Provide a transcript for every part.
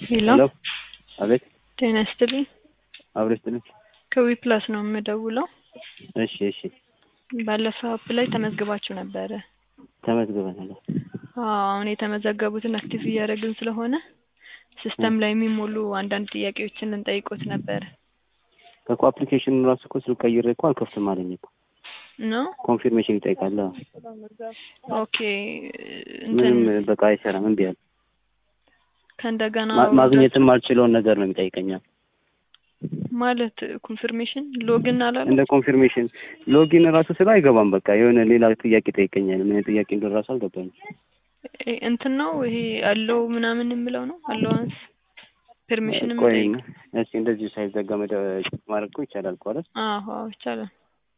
ሄሎ ሄሎ አቤት ጤና ይስጥልኝ። አብሮ ይስጥልኝ። ከዊ ፕላስ ነው የምደውለው። እሺ እሺ ባለፈው አፕ ላይ ተመዝግባችሁ ነበረ። ተመዝግበናል። አዎ አሁን የተመዘገቡትን አክቲቭ እያደረግን ስለሆነ ሲስተም ላይ የሚሞሉ አንዳንድ ጥያቄዎችን ልንጠይቆት ነበረ እኮ አፕሊኬሽኑ ራሱ እኮ ስልክ ቀይሬ እኮ አልከፍትም አለኝ እኮ ነው። ኮንፊርሜሽን ይጠይቃል። አዎ። ኦኬ እንትን ምንም በቃ አይሰራም፣ እምቢ አለ። ከእንደገና ማ- ማግኘትም አልችለውን ነገር ነው የሚጠይቀኛል። ማለት ኮንፊርሜሽን ሎግን አላለ እንደ ኮንፊርሜሽን ሎጊን ራሱ ስለ አይገባም። በቃ የሆነ ሌላ ጥያቄ ጠይቀኛል። ምን ጥያቄ እንደሆነ ራሱ አልገባኝም። እ- እንትን ነው ይሄ አለው ምናምን የምለው ነው አለዋንስ ፐርሚሽን ቆይ የምጠይቅ እስኪ እንደዚሁ ሳይዘጋ መደ ማድረግ እኮ ይቻላል እኮ አይደል? አዎ አዎ ይቻላል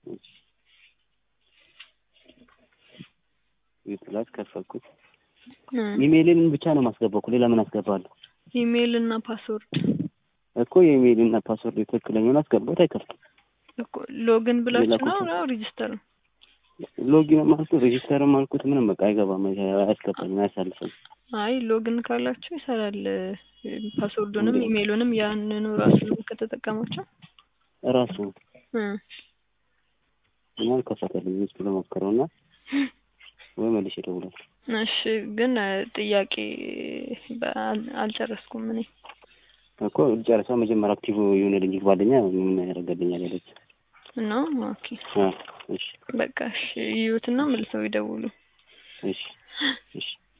ፕላስ ከፈኩት። እ ኢሜይልን ብቻ ነው ማስገባው እኮ ሌላ ምን አስገባለሁ? ኢሜይል እና ፓስወርድ እኮ የኢሜይል እና ፓስወርድ ትክክለኛውን አስገባት አይከፍትም። እኮ ሎግን ብላችሁ ሌላ ነው ኮንፈርም- ነው ሪጅስተር ነው ሎጊን አልኩት ሬጂስተርም አልኩት ምንም በቃ አይገባም፣ አያስገባኝም፣ አያሳልፈኝም። አይ ሎግን ካላችሁ ይሰራል ፓስወርዱንም እንዴ? ኢሜይሉንም ያንኑ ራሱ ከተጠቀማቸው እራሱ እ እና አልከፈተልኝ ሚስቱ ለሞክረው እና ወይ መልሼ እደውላለሁ። እሺ ግን እ ጥያቄ በ- አል- አልጨረስኩም እኔ እኮ ጨርሰው መጀመሪያ አክቲቭ የሆነልኝ ይግባልኛ ምን ያደርገልኛል ያለች። ነው ኦኬ አዎ እሺ በቃ እሺ ይዩትና መልሰው ይደውሉ እሺ እሺ